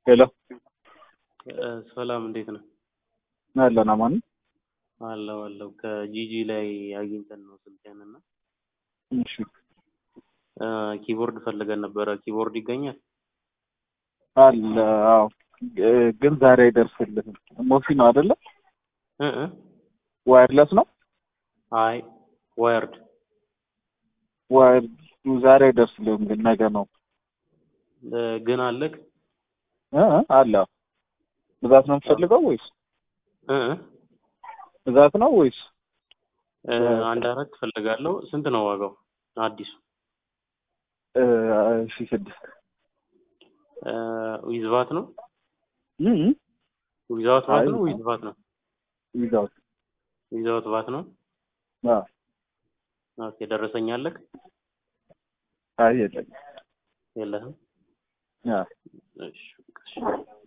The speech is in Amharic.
ሄሎ ሰላም እንዴት ነህ? አለን አማን አለው አለው ከጂጂ ላይ አግኝተን ነው ስልክህን እና እሺ እ ኪቦርድ ፈልገን ነበረ። ኪቦርድ ይገኛል? አለ አዎ እ ግን ዛሬ አይደርስልህም ሞሲ ነው አይደለ እ እ ዋየርለስ ነው አይ ዋየርድ ዋየር ዛሬ አይደርስልህም ግን ነገ ነው እ ግን አለክ እ እ አለ ብዛት ነው የምትፈልገው ወይስ እ እ ብዛት ነው ወይስ እ አንድ አራት ፈልጋለሁ። ስንት ነው ዋጋው አዲሱ? እ ሺ ስድስት እ ዊዝ ቫት ነው? እ እ ዊዛውት ቫት አይ ነው ዊዝ ቫት ነው? ዊዛውት ዊዛውት ቫት ነው። አዎ ኦኬ ደረሰኝ አለክ? አይ የለም የለህም? አዎ እሺ እሺ